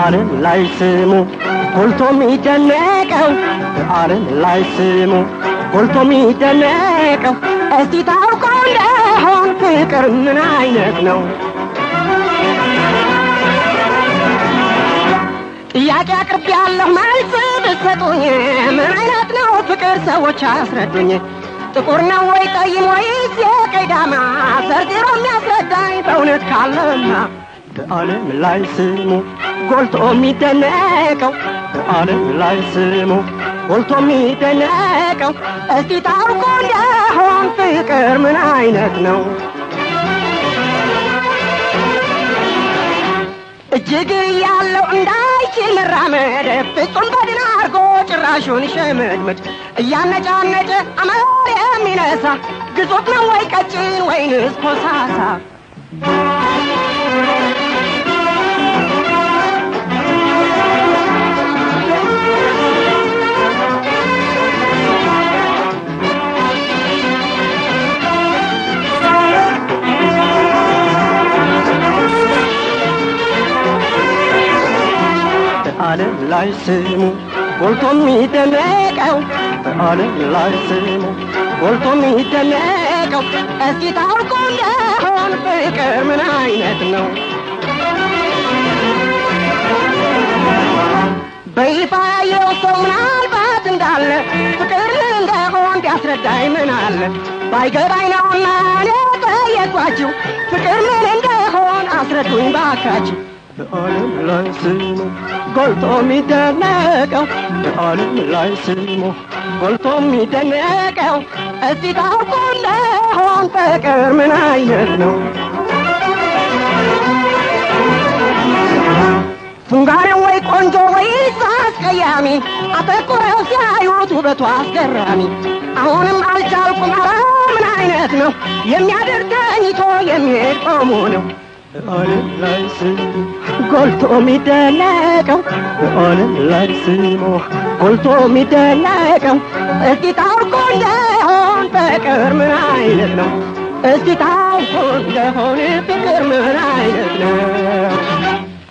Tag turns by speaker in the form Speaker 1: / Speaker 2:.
Speaker 1: በዓለም ላይ ስሙ ጎልቶ የሚደነቀው በዓለም ላይ ስሙ ጎልቶ የሚደነቀው እስቲ ታውቀው እንደሆን ፍቅር ምን አይነት ነው? ጥያቄ አቅርብ ያለሁ መልስ ብትሰጡኝ ምን አይነት ነው ፍቅር ሰዎች አስረዱኝ። ጥቁር ነው ወይ ጠይም ወይስ የቀይ ዳማ ዘርዝሮ የሚያስረዳኝ በእውነት ካለማ በዓለም ላይ ስሙ ጎልቶ የሚደነቀው በዓለም ላይ ስሙ ጎልቶ የሚደነቀው እስቲ ታውቆ እንደሆን ፍቅር ምን አይነት ነው? እጅግ ያለው እንዳይችል መራመድ ፍጹም በድን አርጎ ጭራሹን ሸመድመድ እያነጫነጨ አመር የሚነሳ ግዙፍ ነው ወይ ቀጭን ወይንስ ኮሳሳ? በዓለም ላይ ስሙ ጎልቶ የሚደነቀው በዓለም ላይ ስሙ ጎልቶ የሚደነቀው እስኪ ታውቁ እንደሆን ፍቅር ምን አይነት ነው? በይፋ ያየው ሰው ምናልባት እንዳለ ፍቅር ምን እንደሆን ቢያስረዳኝ ምን አለ ባይገባኝ ነውና እኔ ጠየኳችሁ ፍቅር ምን እንደሆን አስረዱኝ ባካችሁ። በዓለም ላይ ስሙ ጎልቶ የሚደነቀው በዓለም ላይ ስሙ ጎልቶ የሚደነቀው እስቲ ታውቁ እንደሆን ፍቅር ምን አይነት ነው? ፉንጋኔ ወይ ቆንጆ ወይስ አስቀያሚ አተኩረው ሲያዩት ውበቱ አስገራሚ አሁንም አልቻልኩም ኧረ ምን አይነት ነው የሚያደርግ ተኝቶ የሚሄድ ቆሞ ነው በዓለም ላይ ስሙ ጎልቶ የሚደነቀው በዓለም ላይ ስሙ ጎልቶ የሚደነቀው እስቲ ታውቁ እንደሆን ፍቅር ምን አይነት ነው? እስቲ ታውቁ እንደሆን ፍቅር ምን አይነት ነው?